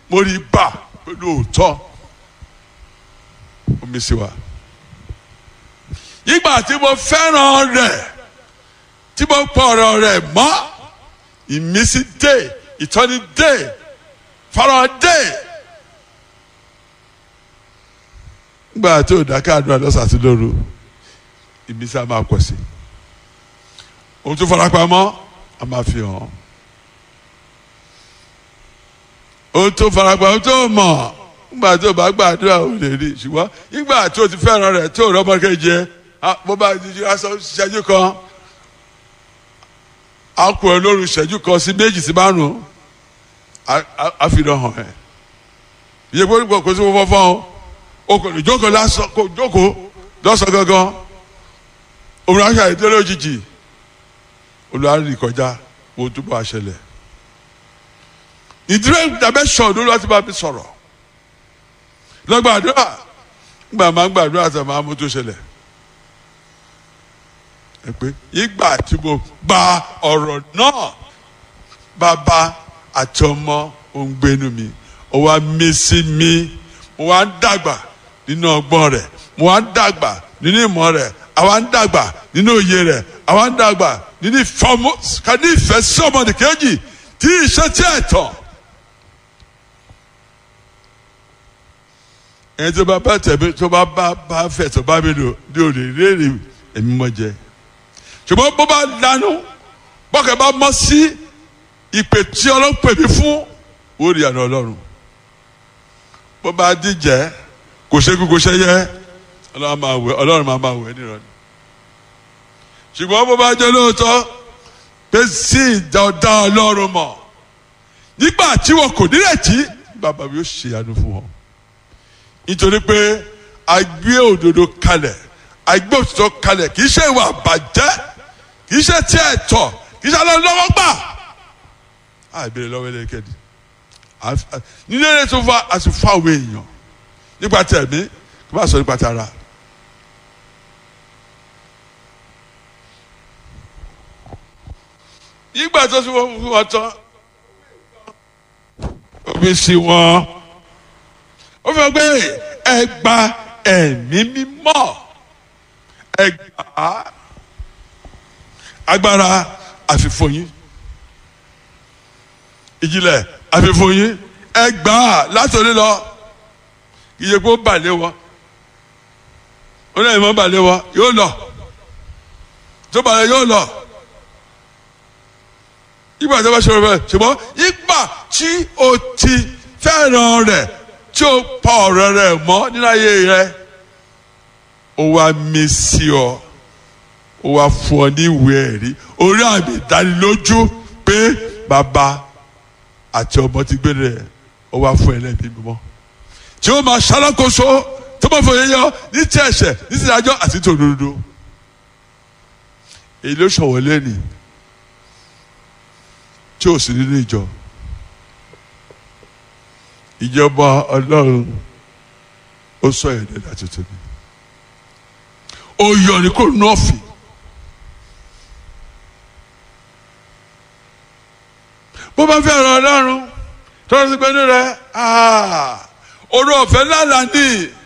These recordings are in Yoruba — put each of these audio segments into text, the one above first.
mo rí bá pẹ̀lú òótọ́ omi sí wa ìgbà tí mo fẹ́ràn rẹ̀ tí mo pọ̀ ọ̀rọ̀ rẹ̀ mọ́ ìmísí dé ìtọ́ni dé fara dé nígbà tí ò dáká àdúrà lọ́sàn àti lóru ìmísí a máa pọ̀ sí ohun tó fara pamọ́ a máa fi hàn ohun tó fara pamọ́ tó mọ̀ nígbà tó bá gbàdúrà ò lè rí ṣùgbọ́n nígbà tó ti fẹ́ràn rẹ̀ tó rọ́mọ kejì ẹ bó bá di aṣọ ṣẹ́jú kan a kò ẹ lóru ṣẹ́jú kan sí méjì sí márùn-ún a fi dán hàn ẹ́ iye pé kò sí fọ́fọ́ o o kò lè jókòó lásán kò jókòó lọ́sàn gangan òun aṣọ àìdélé òjijì olùdarí kọjá wo túbọ̀ àṣẹlẹ̀ ìdílé dimension ló lọ́ọ́ ti bá mi sọ̀rọ̀ lọ́gbàdúrà gbà máa ń gbàdúrà tó máa mú tó ṣẹlẹ̀ ẹ pé ìgbà tí mo gba ọ̀rọ̀ náà bàbá àti ọmọ òun gbénu mi ó wá mí sí mi mo wá ń dàgbà nínú ọgbọ́n rẹ̀ mo wá ń dàgbà nínú ìmọ̀ rẹ̀ àwa ń dàgbà nínú òye rẹ̀ àwa ń dàgbà nínú ìfọmọ kàní ìfẹ́ sí ọmọdé kejì tí ìṣe tí ẹ̀ tán. ẹni tó bá bá tẹ̀mí tó bá bá bá fẹ̀ tó bá mi lò ní òde léèrè èmi mọ̀ jẹ. ṣùgbọ́n bó bá dánú bọ́kẹ́ bá mọ́ sí ìpè tí ọlọ́run pè mí fún orí àná ọlọ́run. bó bá díjẹ́ kò ṣe kú kò ṣe yẹ ọlọ́run máa wẹ̀ ọlọ́run máa máa wẹ̀ nírọ̀lẹ́. ṣùgbọ́n bó bá jẹ́ lóòótọ́ pé sí ìjà ọ̀dá ọlọ́run mọ̀ nígbà tí wọn kò nírètí bàbá mi yóò ṣe àánú fún wọn nítorí pé a gbé òdodo kalẹ̀ a gbé òtítọ́ kalẹ̀ kì í ṣe ìwà àbàjẹ́ kì í ṣe tí ẹ̀ tọ̀ kì í ṣe alẹ́ lọ́wọ́ gbà á ìbéèrè lọ́wọ́ ẹlẹ́kẹ̀dì nínú eré tó fa àti fún àwọn èèyàn nípa tẹ̀mí kí wọ́n sọ nípa tara. nígbà tó fi wọ́n fún wọn tán omi sí wọn ó fẹ́ gbé ẹ gba ẹ̀mí mímọ́ ẹ gbà á agbára àfìfòyín ìjìnlẹ̀ àfìfòyín ẹ gbà á látòlí lọ iye kó balẹ̀ wọ ó lẹ́yìn mọ́ balẹ̀ wọ yóò lọ tó balẹ̀ yóò lọ ìgbà tó bá ṣòro bẹ́ẹ̀ ṣùgbọ́n ìgbà tí o ti fẹ́ràn rẹ̀ tí o pa ọ̀rọ̀ rẹ̀ mọ́ nínú ayé rẹ̀ ó wá mí sí ọ ó wá fún ọ ní ìwé ẹ̀rí orí àmì ìdánilójú pé bàbá àti ọmọ ti gbé rẹ̀ ó wá fún ẹlẹ́bí mímọ́ tí ó máa ṣalákòóso tó máa fòye yọ ní tí ẹ̀ṣẹ̀ ní tí ìdájọ́ àti tòdodo èyí ló ṣọ̀wọ́ lẹ́nìí tí ò sí nínú ìjọ ìjọba ọlọ́run ó sọ èdè láti tóbi ó yọ ní kò nọ́ọ̀fì bó bá fẹ́ ọ̀rọ̀ ọlọ́run tọ́lá sí pẹ́ẹ́nù rẹ̀ orí ọ̀fẹ́ lálàá ní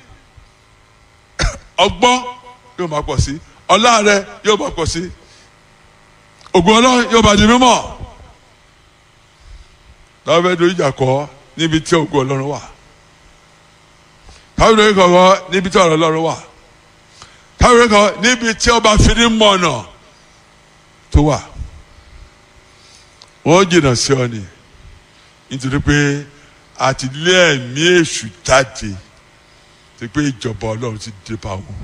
ọgbọ́n yóò máa pọ̀ sí ọlá rẹ̀ yóò máa pọ̀ sí ògùn ọlọ́run yóò máa di mímọ́ táwọn fẹ́ dojú ìjà kọ́ níbi tí ògùn ọlọ́run wà táwọn fẹ́ kọ́ níbi tí ọ̀rọ̀ ọlọ́run wà táwọn fẹ́ kọ́ níbi tí ọba fìdí mọ̀nà tó wà wọ́n jìnnà sí ọ ni nítorí pé àti lé ẹ̀mí èṣù jáde ti pé ìjọba ọlọ́run ti dé bá wọn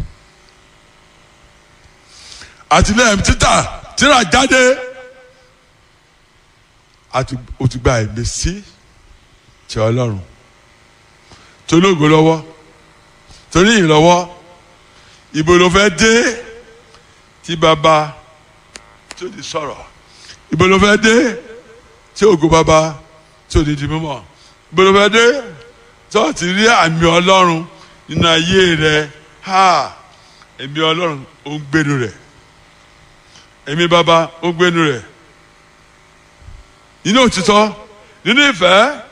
àti lé ẹ̀mí títà tíra jáde àti o ti gba ẹ̀mí sí ti ọlọ́run tó lóògùn lọ́wọ́ tó ní ìlọ́wọ́ ìbò ló fẹ́ dé tí bàbá tí ó di sọ̀rọ̀ ìbò ló fẹ́ dé tí ògùn bàbá tí ò ní di mímọ́ ìbò ló fẹ́ dé tí ó ti rí àmì ọlọ́run nínú ayé rẹ ha ẹ̀mí ọlọ́run ó ń gbénu rẹ̀ ẹ̀mí bàbá ó ń gbénu rẹ̀ nínú òtítọ́ nínú ìfẹ́